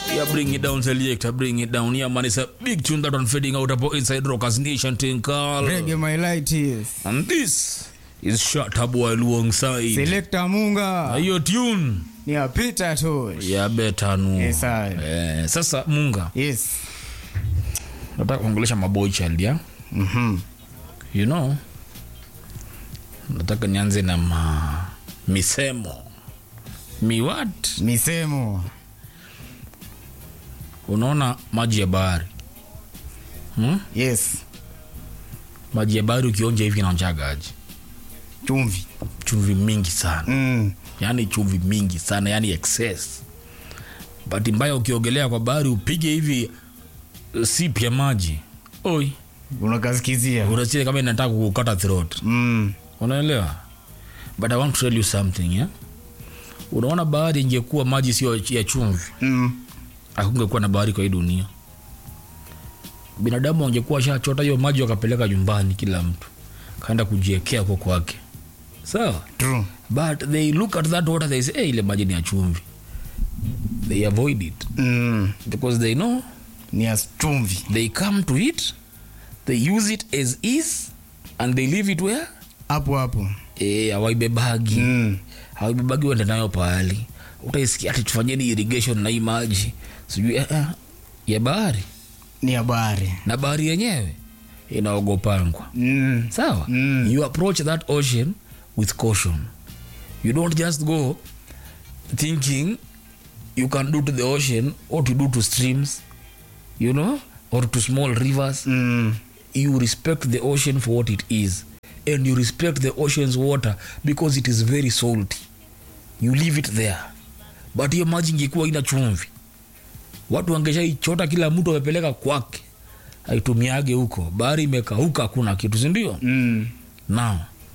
Yeah, bring it down, selector, bring it down. Yeah, man, it's a big tune that one fading out about inside Rockers Nation thing called. Reggae my light is. And this is Shata Boy alongside. Selector Munga. Hiyo tune Ni ya Peter Tosh. ya beta nu. Yes, sir. Eh, sasa Munga, Yes. nataka kuongelesha maboy child ya. Mhm. You know, nataka nianze na ma misemo. Mi what? Misemo. Unaona maji ya bahari. Hmm? Yes. Maji ya bahari ukionja hivi inaonjaga aje? Chumvi. Chumvi mingi sana. Mm. yani chumvi mingi sana yani excess bahati mbaya ukiogelea kwa bahari upige hivi uh, sip ya maji oi Unakasikizia. unasikia kama inataka kukata throat Mm. unaelewa but i want to tell you something yeah? unaona bahari ingekuwa maji sio ya chumvi Mm. akungekuwa na bahari kwa hii dunia binadamu wangekuwa shachota hiyo maji wakapeleka nyumbani kila mtu kaenda kujiekea kwa kwake sawa True. but they look at that water they say hey, ile maji ni ya chumvi they avoid it Mm. because they know Ni ya chumvi. they come to it they use it as is and they leave it where Hapo hapo. eh hawaibebagi Mm. hawaibebagi wende nayo pahali utaisikia ati tufanyeni irrigation na hii maji sijui eh, eh, ya bahari Ni ya bahari. na bahari yenyewe inaogopangwa Mm. sawa Mm. you approach that ocean with caution you don't just go thinking you can do to the ocean or to do to streams you know or to small rivers Mm. you respect the ocean for what it is and you respect the ocean's water because it is very salty you leave it there but hiyo maji ingekuwa ina chumvi watu wangeshaichota kila mtu amepeleka kwake aitumiage huko bahari imekauka hakuna kitu sindio Mm. now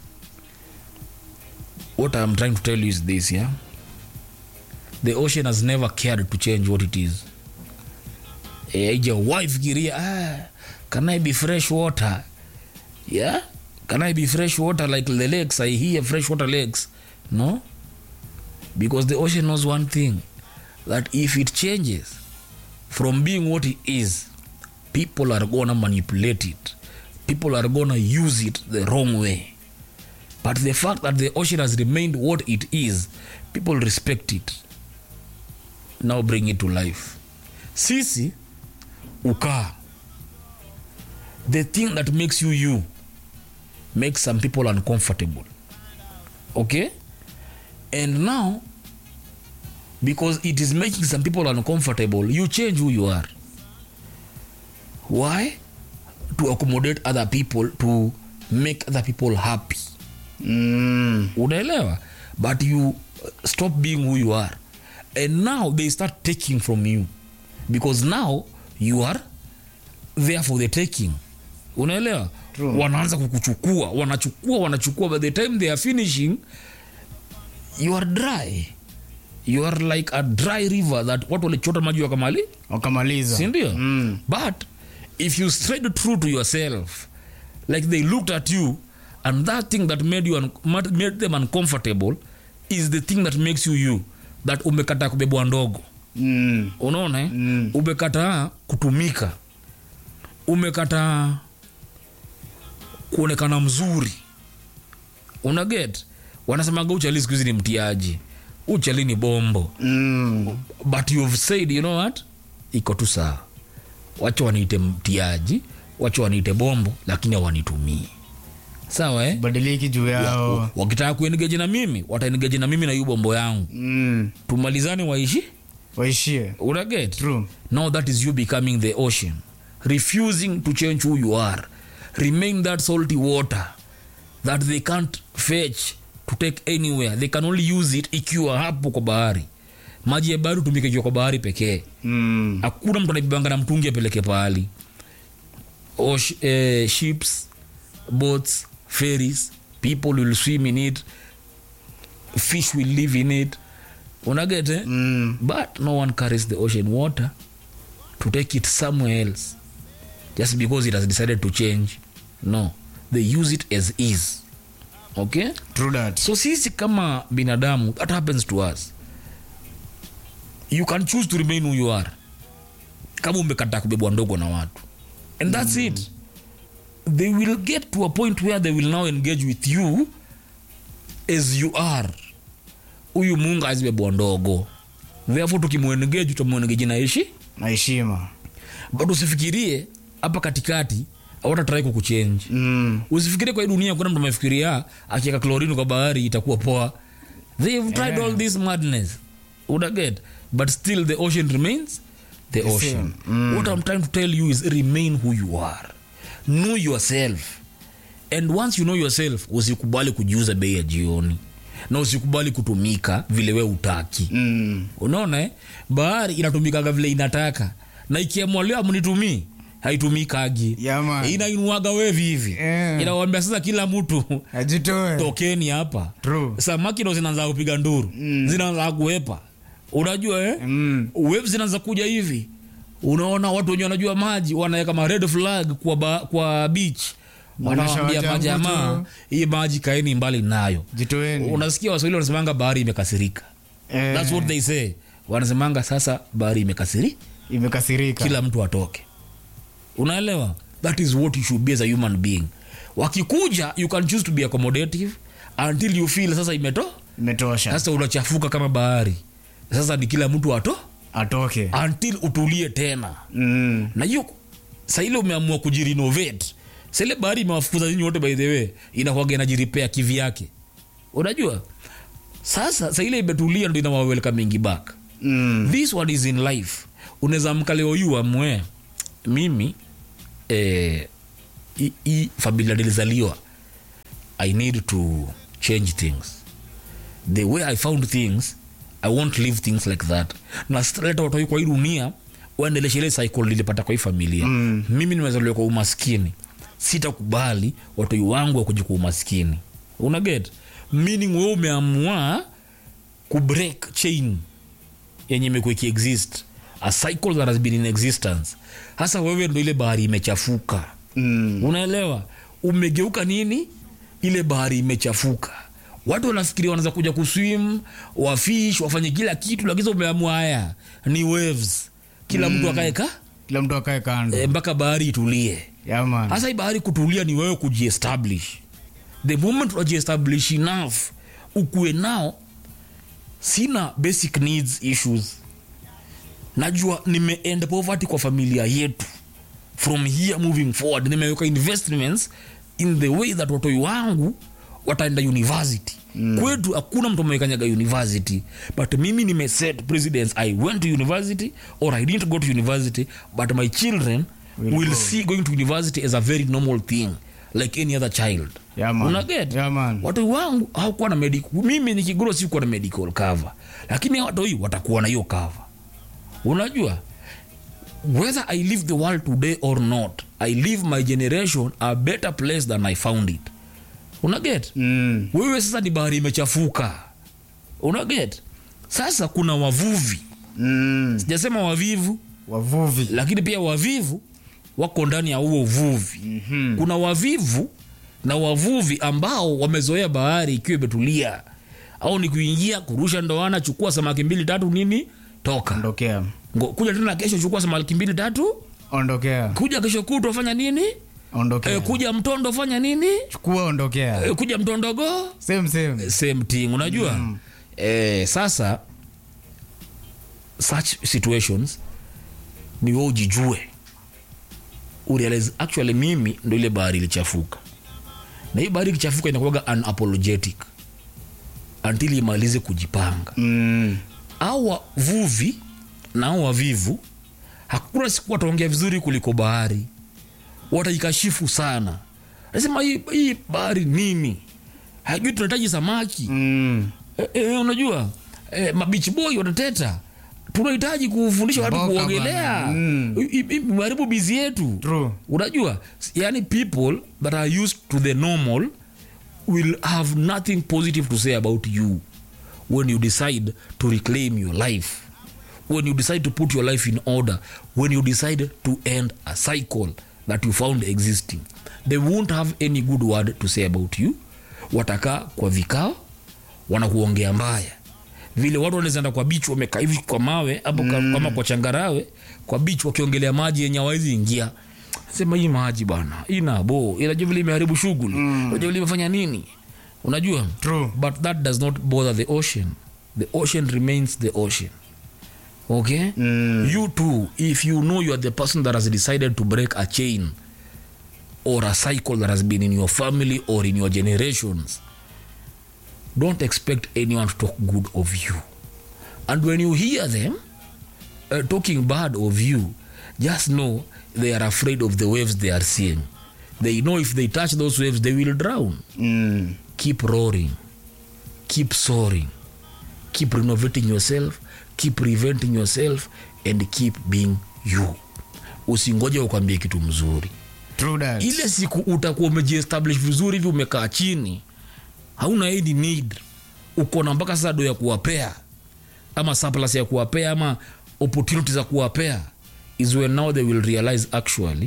what i'm trying to tell you is this yeah the ocean has never cared to change what it is aijawahi fikiria ah, can i be fresh water yeah can i be fresh water like the lakes i hear fresh water lakes no because the ocean knows one thing that if it changes from being what it is people are gonna manipulate it people are gonna use it the wrong way but the fact that the ocean has remained what it is people respect it now bring it to life sisi ukaa the thing that makes you you makes some people uncomfortable okay and now because it is making some people uncomfortable you change who you are why to accommodate other people to make other people happy Mm. unaelewa but you uh, stop being who you are and now they start taking from you because now you are there for the taking unaelewa True. wanaanza kukuchukua wanachukua wanachukua by the time they are finishing you are dry you are like a dry river that watu walichota maji wakamali Wakamaliza. sindio Mm. but if you stayed true to yourself like they looked at you and that thing that made you un- mad- made them uncomfortable is the thing that makes you you that umekataa kubebwa ndogo Mm. unaona eh? Mm. umekataa kutumika umekataa kuonekana mzuri una get wanasemaga uchali siku hizi ni mtiaji uchali ni bombo Mm. but you've said you know what iko tu sawa wacha waniite mtiaji wacha waniite bombo lakini hawanitumii sawa eh? Badiliki juu yao. wakitaka kuengeji na mimi wataengeji na mimi na hiyo bombo yangu Mm. tumalizane waishi Waishie. unaget True. now that is you becoming the ocean refusing to change who you are remain that salty water that they can't fetch to take anywhere they can only use it ikiwa hapo kwa bahari maji ya bahari hutumika ikiwa kwa bahari pekee Mm. hakuna mtu anaibebanga na mtungi apeleke pahali Osh, eh, ships boats ferries people will swim in it fish will live in it unagete Mm. but no one carries the ocean water to take it somewhere else just because it has decided to change no they use it as is okay True that. so sisi kama binadamu that happens to us you can choose to remain who you are kama umekataa kubebwa ndogo na watu and that's it they will get to a point where they will now engage with you as you are huyu mungu azibebwa ndogo therefore tukimwengeji utamwengeji na ishi na heshima but usifikirie hapa katikati awatatrai kukuchenji mm. usifikirie kwa hii dunia kuna mtu amefikiria akiweka klorini kwa bahari itakuwa poa they've tried Yeah. all this madness unaget but still the ocean remains the, The ocean same. what i'm trying to tell you is remain who you are know yourself and once you know yourself usikubali kujiuza bei ya jioni na usikubali kutumika vile we utaki Mm. unaona eh? bahari inatumikaga vile inataka na ikiamua leo mnitumii haitumikagi Yeah, man. inainuaga wevi hivi Yeah. inawambia sasa kila mtu ajitoe tokeni hapa True. samaki ndo zinaanza kupiga nduru mm. zinaanza kuwepa unajua eh? Mm. wave zinaanza kuja hivi unaona watu wenye wanajua maji wanaweka ma red flag kwa, ba, kwa beach wanawambia Wanashawacha majamaa mtu. hii maji kaeni mbali nayo jitoeni unasikia waswahili wanasemanga bahari imekasirika Eh, That's what they say wanasemanga sasa bahari imekasiri imekasirika kila mtu atoke unaelewa that is what you should be as a human being wakikuja you can choose to be accommodative until you feel sasa imeto imetosha sasa unachafuka kama bahari sasa ni kila mtu ato atoke until utulie tena mm. na hiyo saile umeamua kujirenovate sile bahari imewafukuza nyinyi wote by the way inakuwaga inajiripea kivyake unajua sasa saile imetulia ndo inawawelka mingi back Mm. this one is in life unaweza mka leo yu amwe mimi eh, hii- hii familia nilizaliwa i need to change things the way i found things i won't leave things like that na sitaleta watoi kwa hii dunia waendeleshe ile cycle nilipata kwa hii familia mm. mimi nimezaliwa kwa umaskini sitakubali watoi wangu wakuja kwa umaskini unaget meaning we umeamua kubreak chain yenye imekuwa ikiexist a cycle that has been in existence hasa wewe ndo ile bahari imechafuka Mm. unaelewa umegeuka nini ile bahari imechafuka watu wanafikiria wanaweza kuja kuswim wafish wafanye kila kitu lakini sasa umeamua haya ni waves kila mtu akaeka kila mtu akae kando e, mpaka bahari itulie yaman hasa hii bahari kutulia ni wewe kujiestablish the moment unajiestablish enough ukuwe nao sina basic needs issues najua nimeend poverty kwa familia yetu from here moving forward nimeweka investments in the way that watoi wangu wataenda university mm. kwetu hakuna mtu amewekanyaga university but mimi nimeset presidents i went to university or i didn't go to university but my children will, will see going to university as a very normal thing like any other child Yeah, man. unaget Yeah, man. watu wangu hawakuwa na medical mimi nikigro sikuwa na medical cover lakini hawa watoi watakuwa na hiyo cover unajua whether i live the world today or not i leave my generation a better place than i found it unaget Mm. wewe sasa ni bahari imechafuka unaget sasa kuna wavuvi Mm. sijasema wavivu wavuvi lakini pia wavivu wako ndani ya huo uvuvi mm-hmm. kuna wavivu na wavuvi ambao wamezoea bahari ikiwa imetulia au ni kuingia kurusha ndoana chukua samaki mbili tatu nini toka ondokea Ngo, kuja tena kesho chukua samaki mbili tatu ondokea kuja kesho kutwa fanya nini ondokea e, kuja mtondo fanya nini chukua ondokea e, kuja mtondogo same same same thing unajua mm. e, sasa such situations ni we ujijue urealize actually mimi ndo ile bahari ilichafuka na hii bahari ikichafuka inakuwaga unapologetic until imalize kujipanga mm. au wavuvi na au wavivu hakuna siku wataongea vizuri kuliko bahari wataikashifu sana nasema hii, hii bahari nini hajui tunahitaji samaki Mm. e, e, unajua e, mabichi boy watateta tunahitaji kufundisha watu Mboka kuogelea bana. Mm. I- i- i- haribu bizi yetu True. unajua yani people that are used to the normal will have nothing positive to say about you when you decide to reclaim your life when you decide to put your life in order when you decide to end a cycle that you found existing they won't have any good word to say about you watakaa kwa vikao wanakuongea mbaya vile watu wanaweza enda kwa beach wamekaa hivi kwa mawe hapo mm. kama kwa changarawe kwa beach wakiongelea maji yenye hawawezi ingia sema hii maji bana ina bo inajua vile imeharibu shughuli mm. unajua vile imefanya nini unajua True. but that does not bother the ocean the ocean remains the ocean okay Mm. you too if you know you are the person that has decided to break a chain or a cycle that has been in your family or in your generations don't expect anyone to talk good of you and when you hear them uh, talking bad of you just know they are afraid of the waves they are seeing they know if they touch those waves they will drown Mm. keep roaring keep soaring keep renovating yourself keep preventing yourself and keep being you usingoje ukwambie kitu mzuri True that. ile siku utakuwa umejiestablish vizuri hivi umekaa chini hauna any need uko na mpaka sasa do ya kuwapea ama surplus ya kuwapea ama opportunity za kuwapea is when now they will realize actually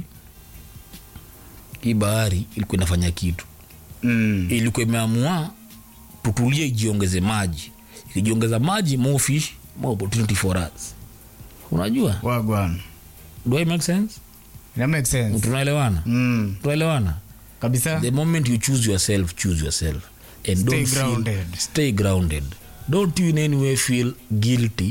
hii bahari ilikuwa inafanya kitu Mm. ilikuwa imeamua tutulie ijiongeze maji ikijiongeza maji more fish more opportunity for us unajua Wagwan. do I make sense That makes sense. tunaelewana Mm. tunaelewana Kabisa. the moment you choose yourself choose yourself and Stay don't feel- grounded. stay grounded don't you in any way feel guilty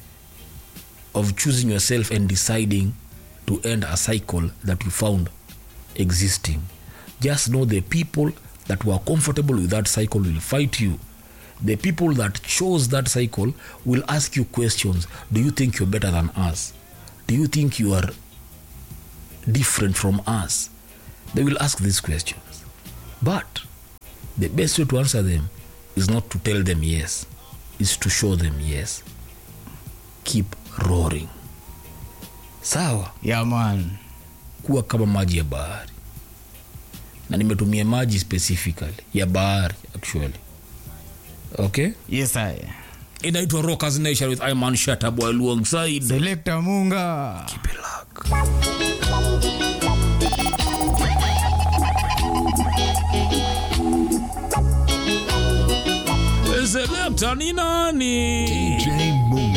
of choosing yourself and deciding to end a cycle that you found existing just know the people that were comfortable with that cycle will fight you the people that chose that cycle will ask you questions do you think you're better than us do you think you are different from us they will ask these questions but the best way to answer them is not to tell them yes is to show them yes keep roaring sawa Yeah, man. kuwa kama maji ya bahari na nimetumia maji specifically ya bahari actually okay Yes, I. inaitwa rockers nation with iman shataboy alongside Selector Munga. Keep it locked. Selekta ni nani? DJ Moon.